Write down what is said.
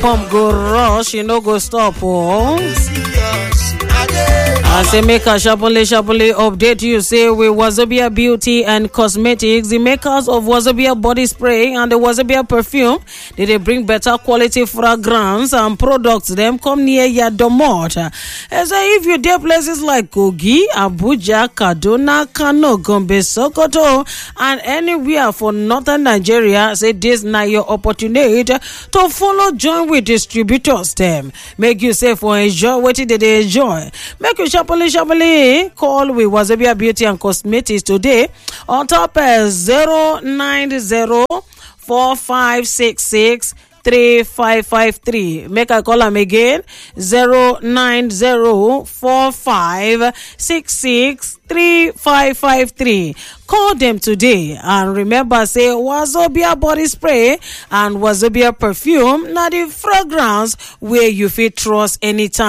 pump go rush e no go stop oh. I say make a sharply sharply update you say with Wazobia Beauty and Cosmetics, the makers of Wazobia body spray and the Wazobia perfume, they, they bring better quality fragrance and products them come near your domot. I say if you dey places like Kogi, Abuja, Kaduna, Kano, Gombe, Sokoto, and anywhere for northern Nigeria, say this now your opportunity to follow join with distributors them. Make you say for enjoy what they dey enjoy. Make you sharply sharply call with Wazobia Beauty and Cosmetics today on top uh, 090 4566 3553 make i call am again 09045663553 call dem today and remember say wazobia body spray and wazobia perfume na di fragrance wey you fit trust anytime